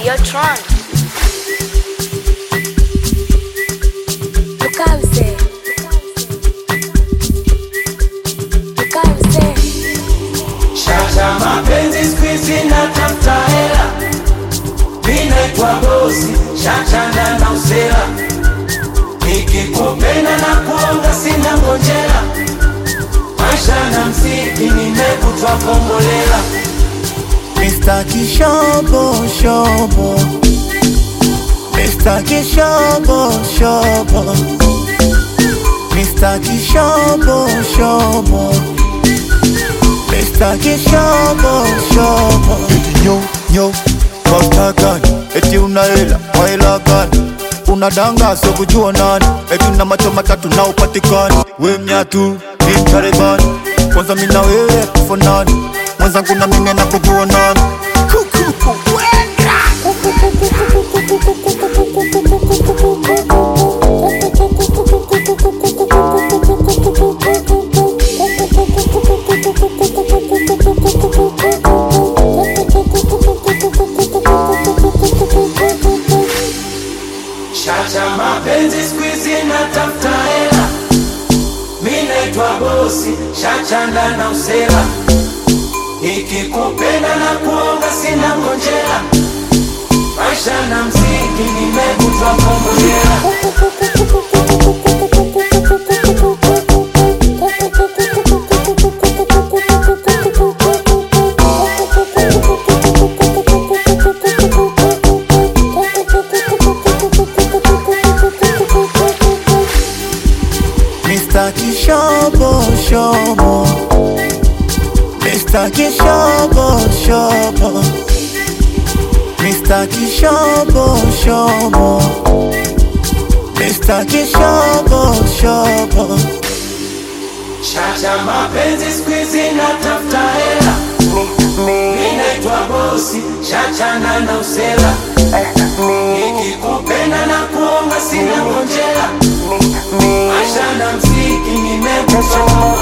Videotron. Tukauze. Tukauze. Shasha mapenzi squeeze na tafuta hela, mi naitwa bosi, shachana na usela, nikikupenda na kuonga sina ngojera, maisha na mziki nimekutwa kombolela, Mr. Kishobo Shobo Mr. Kishobo Shobo Mr. Kishobo Shobo Mr. Kishobo Shobo Eti nyo nyo Pasta gani Eti una hela kwa hela gani Unadanga sio kujua nani Eti una macho matatu na upatikani We mnyatu ni mtarebani Kwanza mina wewe kufanani Mwenzangu na mimi na kujua nani Kuku shasha mapenzi squeeze na tafuta hela, mi naitwa bosi, shachana na usela, nikikupenda na kuonga sina ngojera, maisha na mziki nimekutwa kombolela. Mr. Kishobo Shobo Mr. Kishobo Shobo Mr. Kishobo Shobo Mr. Kishobo Shobo Shasha mapenzi squeeze na tafuta hela, mi naitwa bosi, shachana na usela, nikikupenda na kuonga sina ngojera, maisha na mziki nimekutwa